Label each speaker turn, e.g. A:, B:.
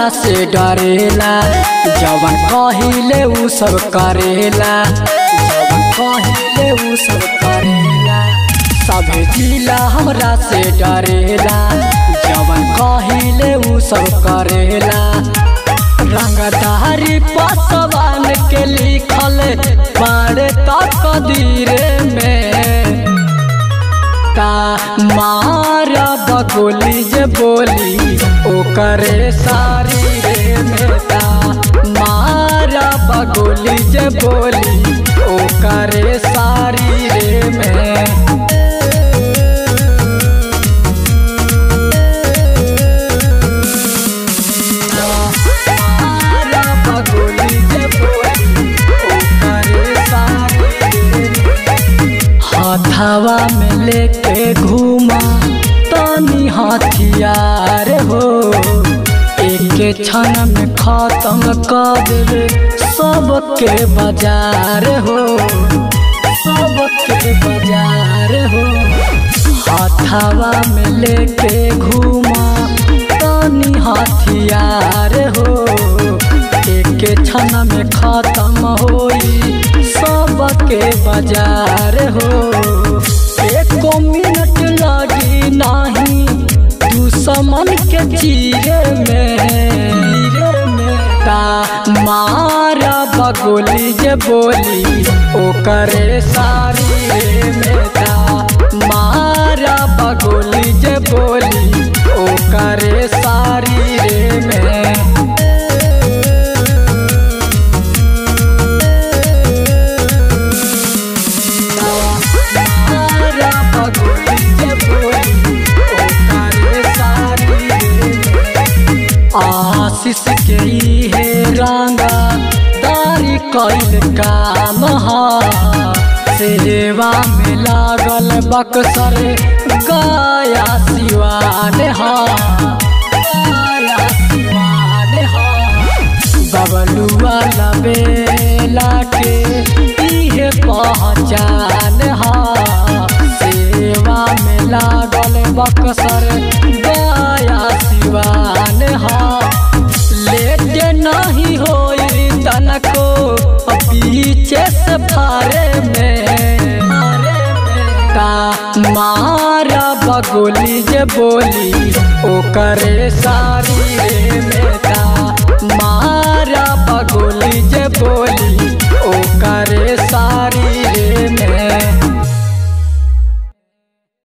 A: हमरा से डरेला जवन कहिले उ सब करेला जवन कहिले उ सब करेला सभे जिला हमरा से डरेला जवन कहिले उ सब करेला रंगदारी पसवान के लिखल बारे तकदीरे में ता मारा बगोली जे बोली ओकरे सारी रे में ता मारा बगोली जे बोली ओकरे सारी रे में मारा बगोली जे बोली ओकरे सारी रे में हथवा में लेके घूमा तनी हथियार हो एक क्षण में खत्म कर देवे सबके बाजार हो सबके बाजार हो हथवा में लेके घूमा तनी हथियार हो एक क्षण में खत्म होई सबके बाजार हो एको मिनट लगी नाही दुश्मन के चीरे में ता मारा बगोली जे बोली ओकरे सारी रे में ता मारा बगोली जे बोली ओकरे सारी रे में मारा बगोली जे बोली ओकरे सारी रे में आशीष के हे रंगा तारी कैल काम हा सेवा में लागल बक्सर गाया सिवान हा गाया सिवान हा बबलुआ लबेला के इहे पहचान हा सेवा में लागल बक्सर गाया सिवान हा लेट नहीं होई तनको पीछे से फारे में ता मारा बगोली जे बोली ओकरे सारी रे में